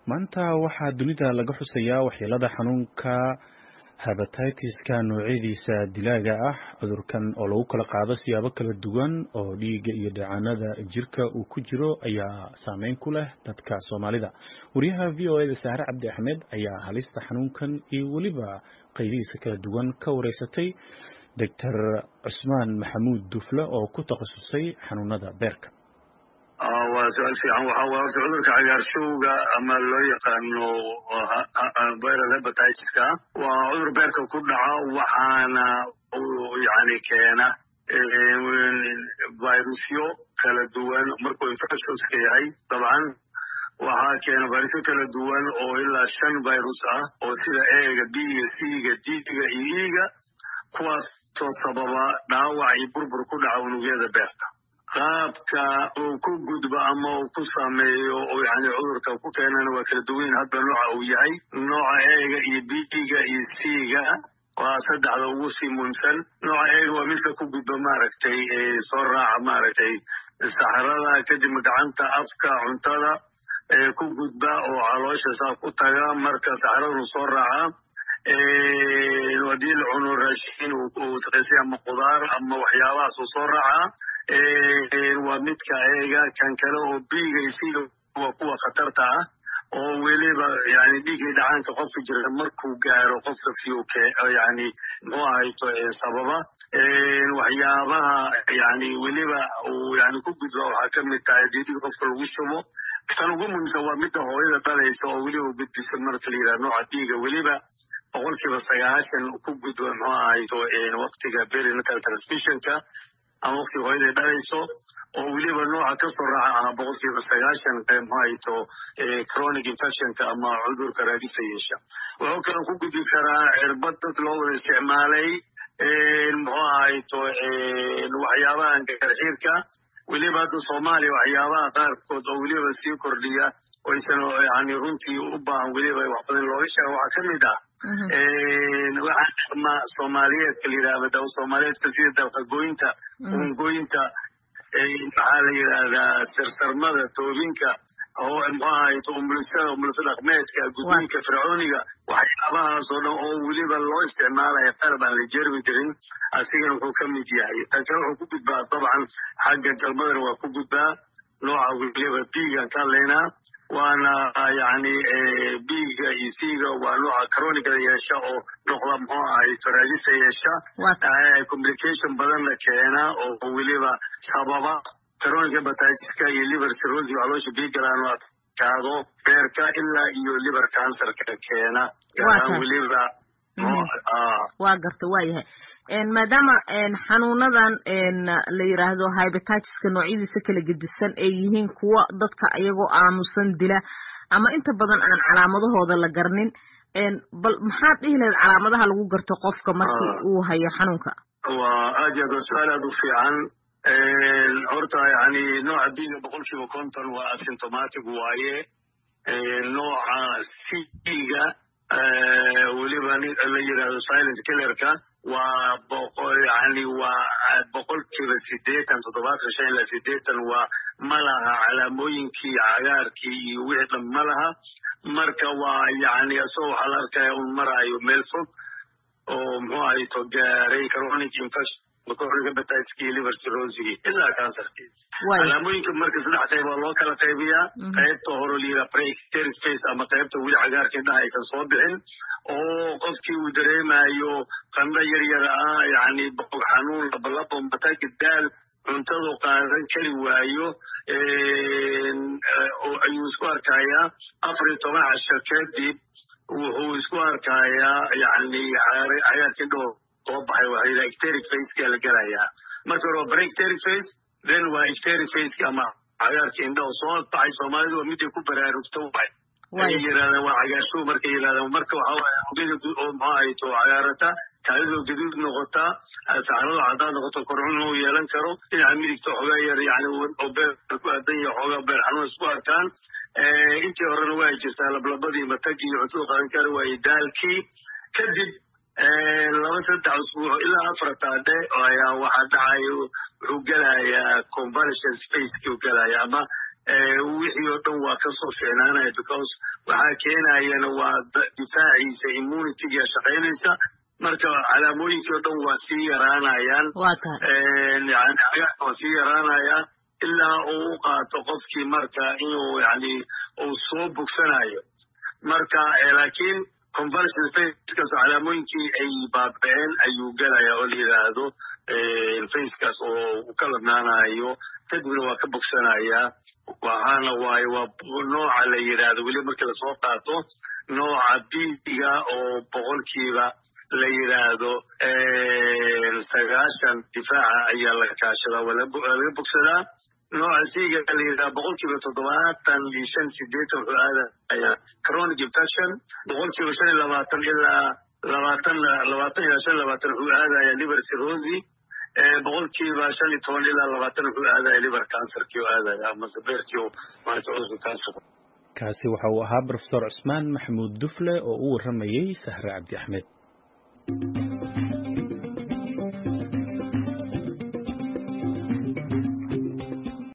maanta waxaa dunida laga xusayaa waxyeelada xanuunka habatitis-ka noocyadiisa dilaaga ah cudurkan oo lagu kala qaado siyaabo kala duwan oo dhiigga iyo dheecaanada jirka uu ku jiro ayaa saameyn ku leh dadka soomaalida wariyaha v o eda saare cabdi axmed ayaa halista xanuunkan iyo weliba qaybihiisa kala duwan ka wareysatay doctor cusmaan maxamuud dufle oo ku takhasusay xanuunada beerka waa su-aal fiican waxa waa horta cudurka cagaarshowga ama loo yaqaano viral hepatitis-ka waa cudur beerka ku dhaca waxaana yani keena virusyo kala duwan markuu infectionska yahay dabcan waxaa keena virusyo kala duwan oo ilaa shan virus ah oo sida ega b-ga c-ga d-ga iyo e-ga kuwaasoo sababa dhaawac iyo burbur ku dhaca unugyada beerka qaabka uu ku gudbo ama uu ku sameeyo oo yani cudurka ku keenana waa kala duwan hadba nooca uu yahay nooca eega iyo b-ga iyo c-ga waa saddexda ugu sii muhiimsan nooca eega waa midka ku gudba maaragtay soo raaca maaragtay saxarada kadibna gacanta afka cuntada ku gudba oo caloosha saa ku taga marka saxaradanu soo raaca hadii la cuno raashin uu saqaysay ama qudaar ama waxyaabahaas uu soo raaca waa midka eega kan kale oo biiga isiga waa kuwa khatarta ah oo weliba yani dhiiggii dhacaanka qofka jira markuu gaaro qofka fiuke yani muxuu ahayto sababa waxyaabaha yani weliba uu yani ku gudba waxaa kamid tahay dii dhig qofka lagu shubo kan ugu muhiimsan waa midda hooyada dhalaysa oo weliba gudbisa marka la yidhaha nooca dhiiga weliba boqolkiiba sagaashan ku gudba muxuu ahayto waktiga berinatal transmissionka ama waktiga hooyaday dhalayso oo weliba nooca kasoo raaca ah boqolkiiba sagaashan mxuahayto chronic infectionka ama cudurka raadisa yeesha wuxuu kaloo ku gudbi karaa cirbad dad loo wada isticmaalay muxuu ahayto waxyaabahan garxiirka weliba hadda soomaaliya waxyaabaha qaarkood oo weliba sii kordhiya oysan yani runtii u baahan weliba wax badan looga sheega waxaa kamid ah waxaa soomaaliyeedka la yidhahda daw soomaaliyeedka sida dalqagoynta ungoynta maxaa la yidhahdaa sarsarmada toobinka oo muxuu ahayto umulisada umuliso dhaqmeedka gudniinka fircooniga waxyaabahaas oo dhan oo weliba loo isticmaalaya qalab aan la jermi jirin asigana wuxuu ka mid yahay kan kale wuxuu ku gudbaa dabcan xagga galmadana waa ku gudbaa nooca weliba biigaan ka hadlaynaa waana yani biiga iyo siiga waa nooca cronigada yeesha oo noqda muxuu ahayto raadisa yeesha complication badanna keena oo weliba sababa chronic hepatitis-ka iyo liver cirrhosis caloosha biigalaan oo adkaado beerka ilaa iyo liver cancerka keena gaaraan weliba waa garta waa yahay maadaama xanuunadan la yiraahdo hybatiska noocyadiisa kala gedisan ay yihiin kuwa dadka iyagoo aamusan dila ama inta badan aan calaamadahooda la garnin bal maxaad dhihi lahayd calaamadaha lagu garto qofka markii uu hayo xanuunka waa aad iyo aad waa su-aal aad u fiican horta yani nooca biiga boqolkiiba konton waa asymptomatic waaye nooca c-ga weliba la yidhahdo silent killerka waa yani waa boqolkiiba sideetan toddobaatan shan ilaa sideetan waa ma laha calaamooyinkii cagaarkii iyo wixii dhan ma laha marka waa yani asagoo waxaa la arkaya un maraayo meel fog oo muxuu ahayto gaaray chronic infection hepatiskii liver cirrhosigii ilaa cancerkii calaamooyinka marka saddex qayb waa loo kala qaybiyaa qaybta hore liida preexteric face ama qaybta weli cagaarka indhaha aysan soo bixin oo qofkii uu dareemayo qandho yar yara ah yani bog xanuun labalabo matagi daal cuntadu qaadan kari waayo ayuu isku arkayaa afar iyo toban casho kadib wuxuu isku arkayaa yani cagaarka indhahoo soo baxay waa la ecteric faceka la gelayaa marka hore waa preecteric face then waa ecteric faceka ama cagaarka indhaho soo baxay soomaalidu waa miday ku baraarugto waay ay yirahdaan waa cagaarshow markay yirahdaan marka waxa waaye ogada oo muxuu ahayto cagaarata kaadidoo gaduud noqota saxarado caddaad noqoto korcun uu yeelan karo dhinaca midigta xoogaa yar yani oo beer ku aadan yahay xoogaa beer xanuun isku arkaan intii horena waa jirtaa lablabadii matagii iyo cuntada qaadan kara waaye daalkii kadib laba saddex usbuuc ilaa afar taadhe ayaa waxaa dhacayo wuxuu gelayaa convalescent spacekii u gelaya ama wixii oo dhan waa kasoo fiicnaanaya because waxaa keenayana waa difaaciisa immunityga shaqaynaysa marka calaamooyinkii o dhan waa sii yaraanayaan waa sii yaraanaya ilaa uu u qaato qofkii marka inuu yani uu soo bogsanayo marka laakiin convalescent facekaas calaamooyinkii ay baaba'een ayuu gelaya oo la yidhaahdo facekaas oo u ka ladnaanayo kadibna waa ka bogsanayaa waxaana waaye waa nooca la yidhaahdo weli markii lasoo qaato nooca biiga oo boqolkiiba la yidhaahdo sagaashan difaaca ayaa la kaashadaa waa laga bogsadaa nooca siiga la yidhaha boqolkiiba toddobaatan iyo shan sideetan wuxuu aadaya chronic infection boqolkiiba shan iyo labaatan ilaa labaatan labaatan ilaa shan labaatan wuxuu aadaya liver cirrhosi boqolkiiba shan iyo toban ilaa labaatan wuxuu aadaya liver cancerkii u aadaya ama sabeerkii maanta cudurka cancer kaasi waxa uu ahaa profesor cusmaan maxamuud dufle oo u warramayey sahre cabdi axmed